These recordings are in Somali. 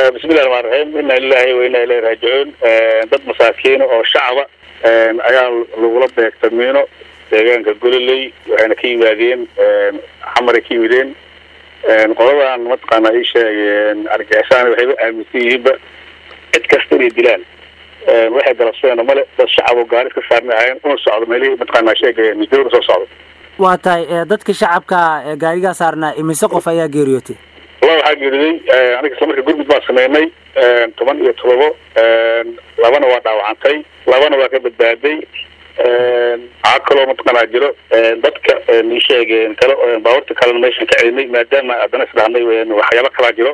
bismillahi raxmaan raxiim inaa lilahi wa inaa ilahi raajicuun dad masaakiina oo shacaba ayaa lagula beegta miino deegaanka gololey waxayna ka yimaadeen xamaray ka yimideen qoladan mataqaana ii sheegeen argixisaan waxayba aaminsan yihiinba cid kasta inay dilaan waxay galabsadeen male dad shacab oo gaari iska saarna ahayn una socdo meelihii mataqaana sheegeen midooda soo socdo waa tahay dadka shacabka gaarigaa saarnaa imise qof ayaa geeriyootay walla waxaa geeriday aniga isla marka gurmud baan sameynay toban iyo todobo labana waa dhaawacantay labana waa ka badbaaday waxaa kaloo mataqaanaa jiro dadka ii sheegeen kale baaburta kalena meeshan ka celinay maadaama haddana isdhahnay waxyaaba kalaa jiro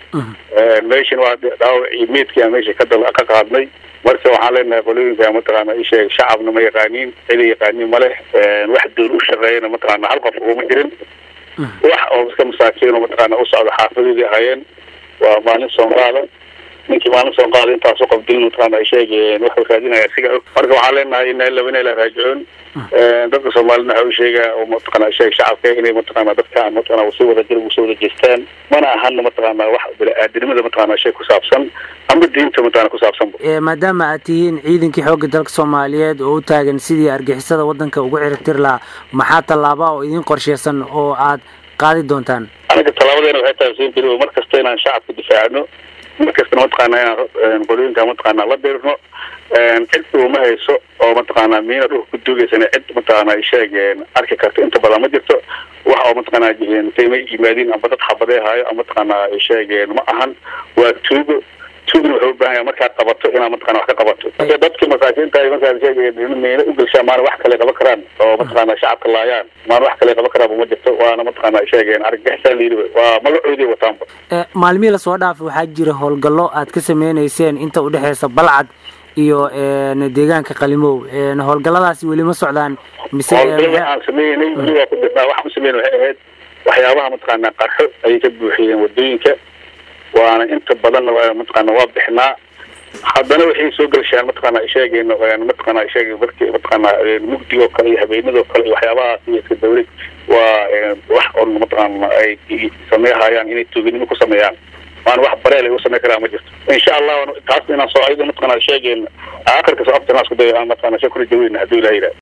meeshan waa dhaawacii meydkii aan meesha ka ka qaadnay marka waxaan leenahay qolooyinka mataqaana ii sheeg shacabna ma yaqaaniin cida yaqaaniin ma leh wax doon u shaqeeyana mataqaana hal qof uguma jirin wax oo iska masaakiin oo mataqaana u socda xaafadoodii ahaayeen waa maalin soonqaada ninkii maalin soonqaada intaasoo qof dilin mataqaana ay sheegeen waxuu raadinaya siga og marka waxaan leenahay ina ila ina ila raajicuun dadka soomaalina waxa u sheegaa oo mataqaana sheeg shacabka inay mataqaana dadkaan mataqaana usoo wada jir usoo wada jeestaan mana ahana mataqaana wax bini-aadanimada mataqaana shay ku saabsan amba diinta mataqaana ku saabsanba maadaama aad tihiin ciidankii xoogga dalka soomaaliyeed oo u taagan sidii argixisada waddanka ugu ciribtir lahaa maxaa tallaaba oo idin qorsheysan oo aad qaadi doontaan anaga tallaabadeena waxay tahay siin beri mar kasta inaan shacabka difaacno mar kastana mataqaana inaan qolooyinka mataqaana la dirno cid uma hayso oo mataqaana miina dhulka ku duugeysana cid mataqaana ay sheegeen arki karta inta badan ma jirto wax oo mataqaana intay ma yimaadiin amba dad xabadee haayo ama mataqaana ay sheegeen ma ahan waa tuugo tuugna wuxuu ubaahan yahay markaad qabato inaad mataqana wax ka qabato marka dadki masaakiinta markaad sheegeen miina u gelshaa maana wax kale qaban karaan oo mataqaana shacabka laayaan maana wax kale qaban karaan ma jirto waana mataqaana ay sheegeen argagixisaan la yidhi waa magacoodii wataanba maalmihii lasoo dhaafay waxaa jira howlgallo aad ka sameyneyseen inta udhexeysa balcad iyo deegaanka qalimow howlgalladaasi weli ma socdaan mise howlgallada aan sameynay weli waa ku dirnaa waxaan sameyn waxay ahayd waxyaabaha mataqaana qarxo ayay ka buuxiyeen wadooyinka waana inta badan mataqaana waa bixnaa haddana waxay soo gelshaan mataqaana sheegeen mataqaana sheeg marki mataqaana mugdigoo kale iyo habeenadoo kale iyo waxyaabahaas iyo iska dawlad waa wax on mataqaana ay sameehayaan inay tuuganimo ku sameeyaan waana wax bareel ay u samey karaan ma jirto insha allah taas inaan soo ayada mataqaana sheegeen aakhirka soo abtanaa isku dayo aan mataqaana shakula jaweyna hadduu ilaha yidhaha